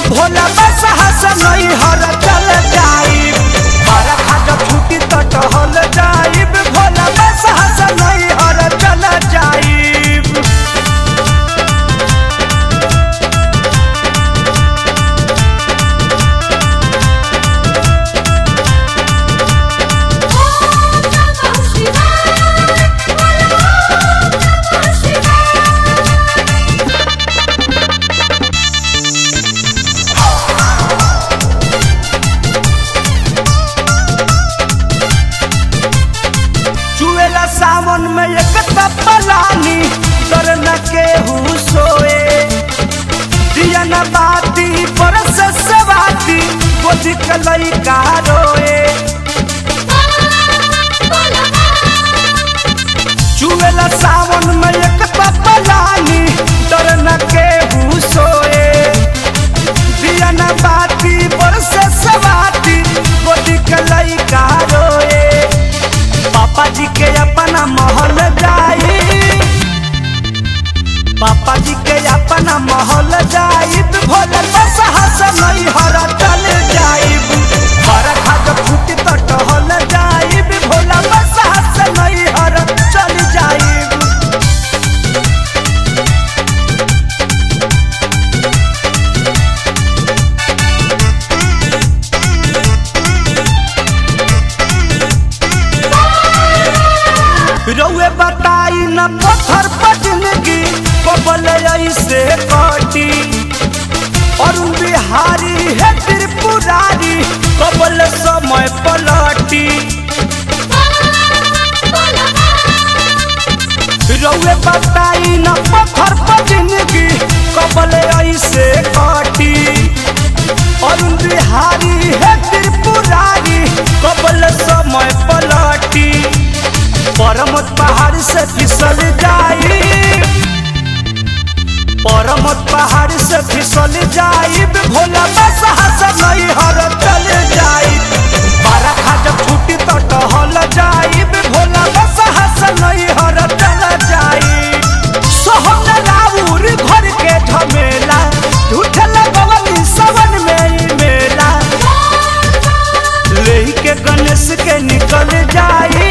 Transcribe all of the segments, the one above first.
भोला बस हस नहीं हर चल जाइब बारा खाजा छुट्टी तो टहल जाइब भोला बस हस नहीं हर चल जाइब चुएला सावन में एक तपलानी डर न केहू सोए दिया न बाती बरस सवाती गोदी के लइका रोए चुएला सावन में एक तपलानी डर न केहू सोए दिया न बाती बरस सवाती गोदी के लइका रोए पापा जी के अपना महल जाई पापा जी के अपना महल जाई भोले बस हस नहीं हर चल जाई हर खाद फूट तो टहल जाई भोला बस हस नहीं हर चल जाई रउए बताई न पत्थर पर जिंदगी कबल ऐसे कटी और बिहारी है त्रिपुरारी कबल समय पलटी रउए बताई न पत्थर पर जिंदगी कबल ऐसे कटी और बिहारी है त्रिपुरारी कबल समय पलटी परमत पहाड़ से फिसल जाई परमत पहाड़ से फिसल जाई भोला बस हस नहीं हर चल जाई बारा खाज छुट्टी तो टहल जाई भोला बस हस नहीं हर चल जाई सोहन राउर घर के झमेला झूठ लगवली सवन में ई मेला लेही के गणेश के निकल जाई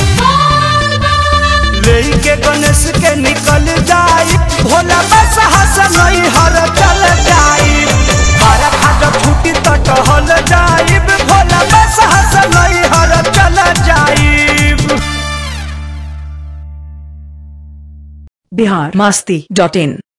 लेही के गणेश के निकल जाई भोला बस हस नहीं हर चल जाई हर खाद छुट्टी तो टहल जाई भोला बस हस नहीं हर चल जाई बिहार मस्ती डॉट इन